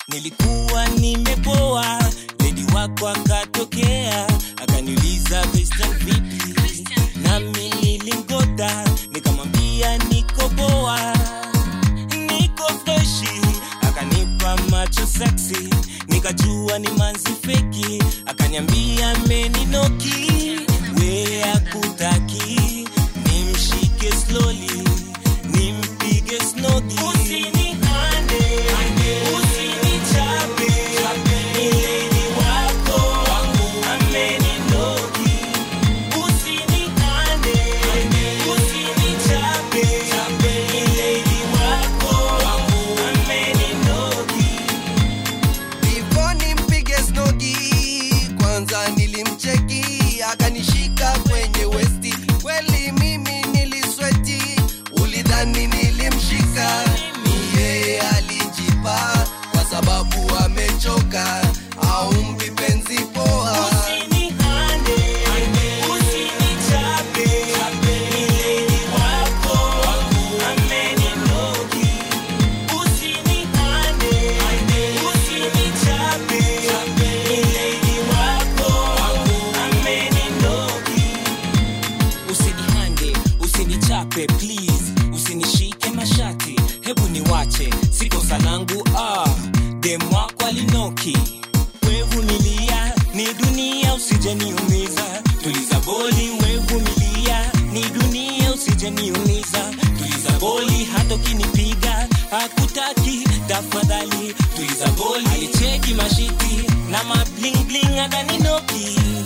nilikuwa nimepoa ledi wako akatokea akaniuliza Christian vipi nami nilingoda nikamwambia niko poa niko freshi akanipa macho seksi nikajua ni manzi feki akaniambia meninoki we akutaki nimshike slowly nimpige snodi usinihande usinichape ileni wako ameninoki usinihande usinichape ileni wako ameninoki Before nimpige snogi, kwanza nilimcheki akanishika kwenye westi. Kweli mimi nilisweti, ulidhani nilimshika, ni yeye alijipa kwa sababu amechoka, aumbi penzi poa. Usinihande, usinichape, ileni wako ameninoki. Usinihande, usinichape, ileni wako ameninoki. Usinihande, usinichape please, usinishike mashati, hebu niwache, si kosa langu ah, dem wako alinoki wevumilia ni dunia usijeniumiza tuliza boli wevumilia ni dunia usijeniumiza tuliza boli hata ukinipiga hakutaki tafadhali tuliza boli alicheki mashiti na mablingbling adaninoki